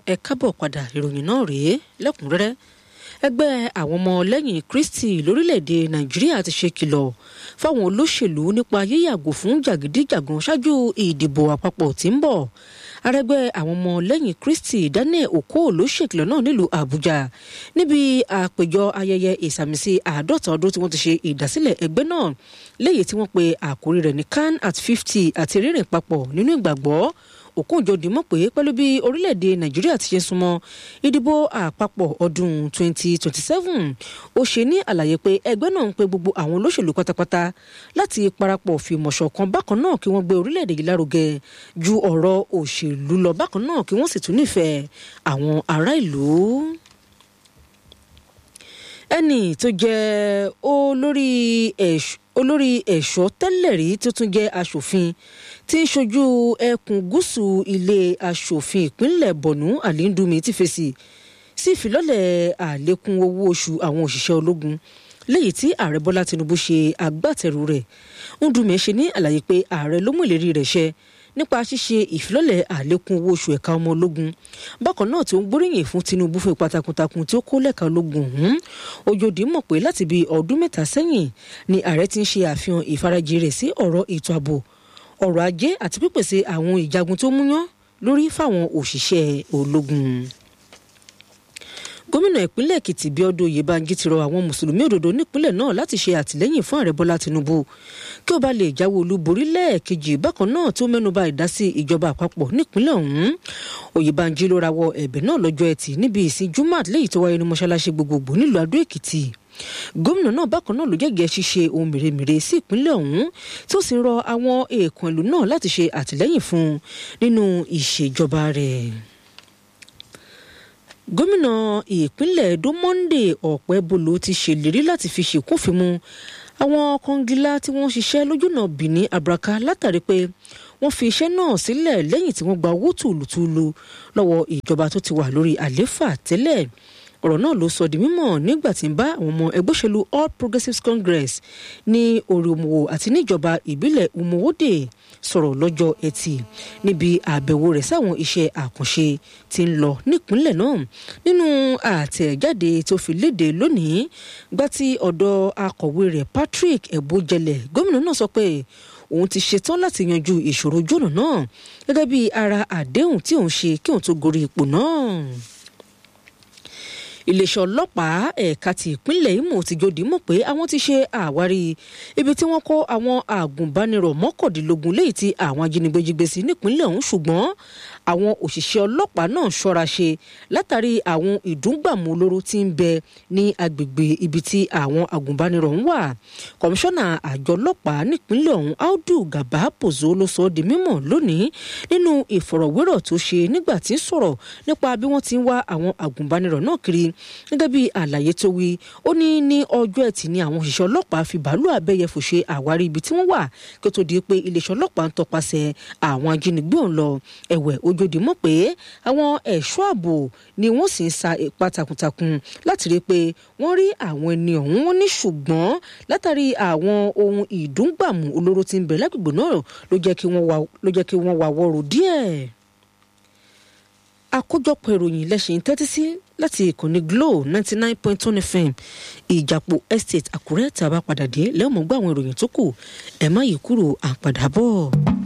ẹ kábọ̀ padà ìròyìn náà rèé lẹ́kùnrẹ́rẹ́ ẹgbẹ́ àwọn ọmọ lẹ́yìn kristi lórílẹ̀‐èdè nàìjíríà ti ṣe kìlọ̀ fáwọn olóṣèlú nípa yíyàgò fún jàgídíjàgan ṣáájú ìdìbò àpapọ̀ tí ń bọ̀ arẹgbẹ́ àwọn ọmọ lẹ́yìn kristi daniel okó ló ṣèkìlọ̀ náà nílùú àbújá níbi àpèjọ ayẹyẹ ìsàmìsí àádọ́ta ọdún tí wọ́n ti ṣe ìdásílẹ̀ ẹgbẹ́ náà léyìí tí wọ́n pe àkórí rẹ̀ ní can at fifty àti rírìn papọ̀ nínú ìgbàgbọ́ òkúńjọdì mọ̀ pé pẹ̀lú bí orílẹ̀-èdè nàìjíríà ti ṣe súnmọ́ ìdìbò àpapọ̀ ọdún 2027 ó ṣe ní àlàyé pé ẹgbẹ́ náà ń pe gbogbo àwọn olóṣèlú pátápátá láti parapọ̀ fìmọ̀ ṣọ̀kan bákan náà kí wọ́n gbé orílẹ̀-èdè yìí lárugẹ ju ọ̀rọ̀ òṣèlú lọ bákan náà kí wọ́n sì tún nífẹ̀ẹ́ àwọn ará ìlú ẹnì tó jẹ́ olórí ẹ̀ṣọ́ olórí ẹ̀ṣọ́ tẹ́lẹ̀ rí tó tún jẹ́ aṣòfin tí ń ṣojú ẹkùn gúúsù ilé aṣòfin ìpínlẹ̀ bọ̀nú àlíndùmí ti fèsì sí ìfilọ́lẹ̀ àlékún owó oṣù àwọn òṣìṣẹ́ ológun léyìí tí ààrẹ bọ́lá tinubu ṣe agbátẹrù rẹ̀ ndùmí ṣe ní àlàyé pé ààrẹ ló mú ìlérí rẹ̀ ṣẹ nípa ṣíṣe ìfilọ́lẹ̀ àlékún owó oṣù ẹ̀ka ọmọ ológun bákan náà tí ó ń gbóríyìn fún tinubu fún ipa takuntakun tí ó kó lẹ́ka ológun ọ̀hún ojòdì mọ̀ pé láti bí ọdún mẹ́ta sẹ́yìn ni ààrẹ ti ń ṣe àfihàn ìfarajì rẹ̀ sí ọ̀rọ̀ ètò ààbò ọrọ̀ ajé àti pípèsè àwọn ìjagun tó múyán lórí fáwọn òṣìṣẹ́ ológun gómìnà ìpínlẹ̀ èkìtì bíọ́dún oyèbánjí ti rọ àwọn mùsùlùmí òdodo nípínlẹ̀ náà láti ṣe àtìlẹ́yìn fún ààrẹ bọ́lá tinubu kí ó bá lè jáwé olúborí lẹ́ẹ̀kejì bákan náà tó mẹ́nuba ìdásí ìjọba àpapọ̀ nípínlẹ̀ ọ̀hún oyèbánjí ló rawọ́ ẹ̀bẹ̀ náà lọ́jọ́ ẹtì níbi ìsìn jumat léyìí tó wáyé ní mọ́ṣáláṣí gbogbogbò nílùú adó èkìtì gómìnà náà bákan náà ló jẹ́gẹ̀ẹ́ ṣíṣe ohun mèremère sí ìpínlẹ̀ ọ̀hún tó sì ń rọ àwọn èèkàn ìlú náà láti ṣe àtìlẹ́yìn fún un nínú ìṣèjọba rẹ̀ gómìnà ìpínlẹ̀ edo monday ọ̀pẹ́bolo ti ṣèlérí láti fi ṣèkúnfìmù àwọn kọngilá tí wọ́n ṣiṣẹ́ lójúnà benin abraka látàrí pé wọ́n fi iṣẹ́ náà sílẹ̀ lẹ́yìn tí wọ́n gba owó tùlùtùlù lọ́wọ́ ìjọba tó ti wà lórí àlééfà tẹ́lẹ̀ ọ̀rọ̀ náà ló sọ di mímọ̀ nígbà tí ń bá àwọn ọmọ ẹgbẹ́ òṣèlú all progressives congress ní orímọ̀wò àti níjọba ìbílẹ̀ umowode sọ̀rọ̀ lọ́jọ́ ẹtì níbi àbẹ̀wò rẹ̀ sáwọn iṣẹ́ àkànṣe tí ń lọ nípínlẹ̀ náà nínú àtẹ̀jáde tó fi léde lónìí gbá tí ọ̀dọ̀ akọ̀wé rẹ̀ patrick ebojẹlẹ̀ gómìnà náà sọ pé òun ti ṣetán láti yanjú ìṣòro jónà náà gẹ́gẹ́ bí ara àdéhùn tí òun ṣe kí òun tó gorí ipò náà iléeṣẹ́ ọlọ́pàá ẹ̀ka ti ìpínlẹ̀ Imo ti jòdì mọ̀ pé àwọn ti ṣe àwárí ibi tí wọ́n kó àwọn àgùnbánirọ̀ mọ́kàndínlógún léyìí tí àwọn ajínigbé jí gbé sí nípínlẹ̀ ọ̀hún ṣùgbọ́n àwọn òṣìṣẹ́ ọlọ́pàá náà ṣọ́ra ṣe látàrí àwọn ìdúngbàmù olóró tí ń bẹ ní agbègbè ibi tí àwọn àgùnbánirọ̀ ń wà kọmíṣánná àjọ ọlọ́pàá nípínlẹ̀ ọ̀hún Audu Gaba Pozo ló sọ ọ́ di mímọ̀ lónìí nínú ìfọ̀rọ̀wérọ̀ tó ṣe nígbà tí ń sọ̀rọ̀ nípa bí wọ́n ti ń wá àwọn àgùnbánirọ̀ náà kiri gẹ́gẹ́ bí àlàyé tó wí ó ní ní ọjọ́ ẹtì ni àwọn òṣìṣẹ́ ọlọ́pàá fi bàálù abẹ́yẹfò ṣe àwárí ibi tí wọ́n wà kí ó tó di pé iléeṣẹ́ ọlọ́pàá ń tọpasẹ̀ àwọn ajínigbé ọ̀hún lọ ẹ̀wẹ̀ ojòdì mọ̀ pé àwọn ẹ̀ṣọ́ ààbò ni wọ́n sì ń sa ipá takuntakun láti rí i pé wọ́n rí àwọn ẹni ọ̀hún wọn ní ṣùgbọ́n látàrí àwọn ohun ìdúngbàmù olóró tí ń bẹ lágbègbè náà ló jẹ́ kí wọ́n wà wọ́rọ̀ díẹ̀ àkójọpọ̀ ìròyìn lẹ́sìn tẹ́tí sí láti ìkànnì Glo ninety nine point one FM ìjàpọ̀ estate Àkúrẹ́ tá a bá padà dé lẹ́wọ̀n gbọ́ àwọn ìròyìn tó kù ẹ̀ má yí kúrò àpàdà bọ̀.